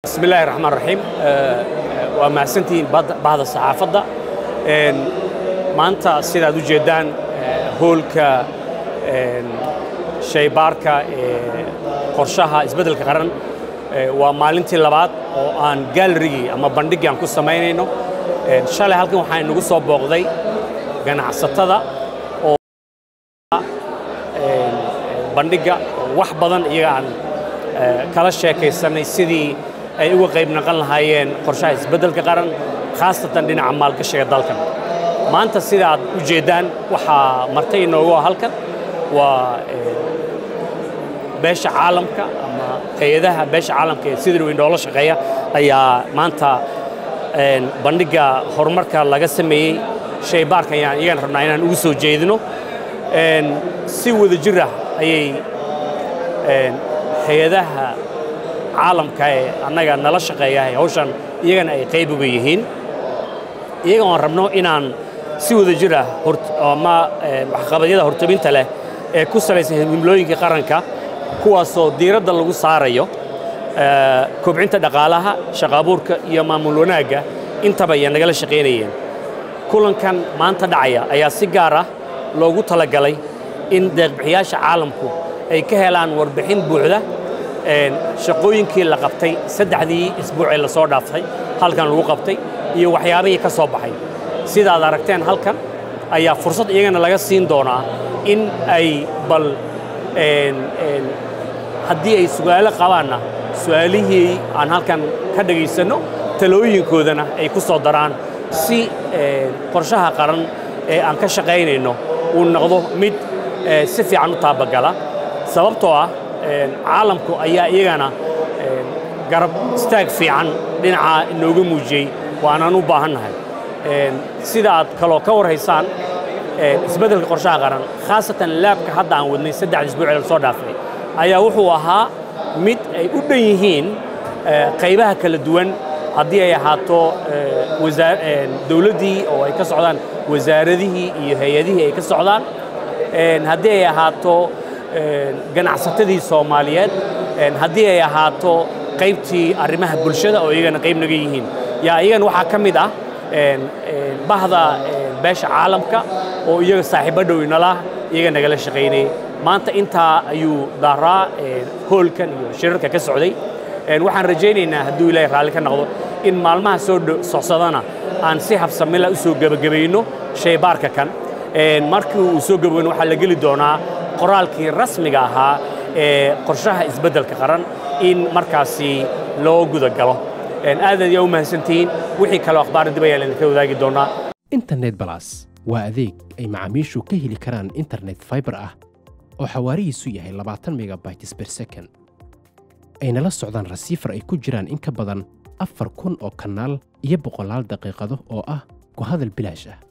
bismi illaahi raxmaan raxiim waa mahadsantihiin bahda saxaafadda maanta sidaad u jeeddaan hoolka shaybaarka ee qorshaha isbeddelka qaran waa maalintii labaad oo aan gaalarigii ama bandhiggii aan ku samaynayno shalay halkan waxaa inagu soo booqday ganacsatada oo bandhigga wax badan iyaga aan kala sheekaysanay sidii ay uga qayb naqan lahaayeen qorshaha isbeddelka qaran khaasatan dhinaca maalgashiga dalkan maanta sida aad u jeeddaan waxaa martay inoogu ah halkan waa beesha caalamka ama hay-adaha beesha caalamka ee sida weyn noola shaqeeya ayaa maanta bandhigga horumarka laga sameeyey shaybaarka ayaan iyagan rabnaa inaan ugu soo jeedino si wada jir ah ayay hay-adaha caalamka ee annaga nala shaqeeya hawshan iyagana ay qayb uga yihiin iyaga oon rabno inaan si wada jir ah ama waxqabadyada hortabinta leh ee ku salaysan himlooyinka qaranka kuwaasoo diiradda lagu saarayo kobcinta dhaqaalaha shaqaabuurka iyo maamul wanaagga intaba ay nagala shaqaynayeen kulankan maanta dhacaya ayaa si gaar ah loogu talagalay in deeqbixiyaasha caalamku ay ka helaan warbixin buuxda shaqooyinkii la qabtay saddexdii isbuuc ee lasoo dhaaftay halkan lagu qabtay iyo waxyaabihii ka soo baxay sidaad aragteen halkan ayaa fursad iyagana laga siin doonaa in ay bal haddii ay su'aalo qabaanna su'aalihii aan halkan ka dhegaysanno talooyinkoodana ay ku soo daraan si qorshaha qaran ee aan ka shaqaynayno uu noqdo mid si fiican u taabagala sababtoo ah caalamku ayaa iyagana garab istaag fiican dhinacaa inooga muujiyey waanaan u baahannahay sida aad kaloo ka warhaysaan isbeddelka qorshaha qaran khaasatan laabka hadda aan wadnay saddexda isbuuc ee lasoo dhaafay ayaa wuxuu ahaa mid ay u dhan yihiin qaybaha kala duwan haddii ay ahaato dowladdii oo ay ka socdaan wasaaradihii iyo hay-adihii ay ka socdaan haddii ay ahaato ganacsatadii soomaaliyeed haddii ay ahaato qaybtii arrimaha bulshada oo iyagana qayb naga yihiin yaa iyagana waxaa ka mid ah bahda beesha caalamka oo iyaga saaxiibo dhow inala iyaga nagala shaqaynayay maanta intaa ayuu daaraa hoolkan iyo shirarka ka socday waxaan rajaynaynaa hadduu ilaahay raalli ka noqdo in maalmaha soo socsadana aan si habsamila u soo gebagabayno shaybaarka kan markii uu soo gebagabayno waxaa la geli doonaa qoraalkii rasmiga ahaa ee qorshaha isbeddelka qaran in markaasi loo guda galo aad ayaa u mahadsantihiin wixii kaleo akhbaara dib ayaa laydinka wadaagi doonaa internet balas waa adeeg ay macaamiishu ka heli karaan internet faibar ah oo xawaarihiisu yahay labaatan megabytes ber second ayna la socdaan rasiifar ay ku jiraan in ka badan afar kun oo kanaal iyo boqolaal daqiiqado oo ah ku hadal bilaash ah